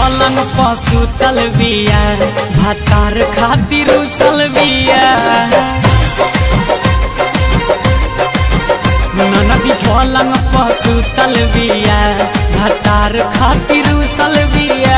पलंग पशु तलबिया भतार खातिर सलबिया ननदी पलंग पशु तलबिया भतार खातिर सलबिया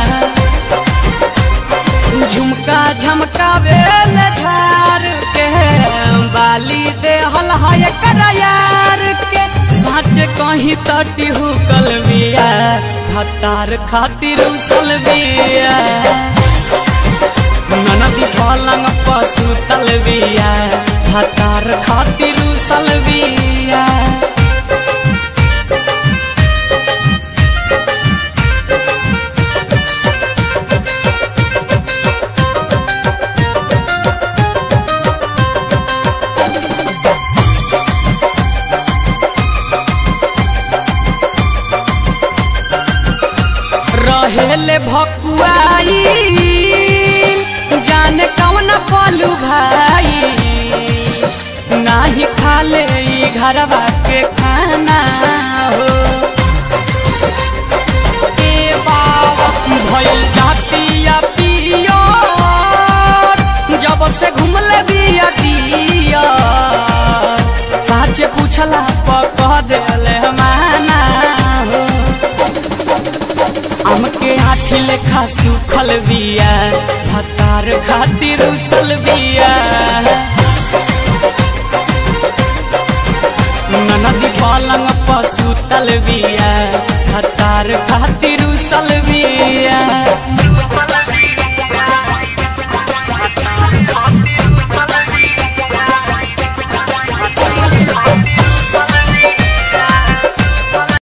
झुमका झमकावे झार के बाली दे हल है करायार के साच कहीं तटी हुकल बिया भतार खातिर उसल बिया ननदी पलंग पशु तलबिया भतार खातिर उसल बिया रहेले भकुआई जाने कौन पलू भाई नाही खाले ई घरवा के खाना हो ए बाबा भइल जातिया पियो जब से घुमले बिया दिया साचे पूछला पक देले माना हो हमके आठी लेखा सुखल बिया भतार खातिर उसल बिया ननदी पलंग पशु तल बिया भतार खातिर उसल बिया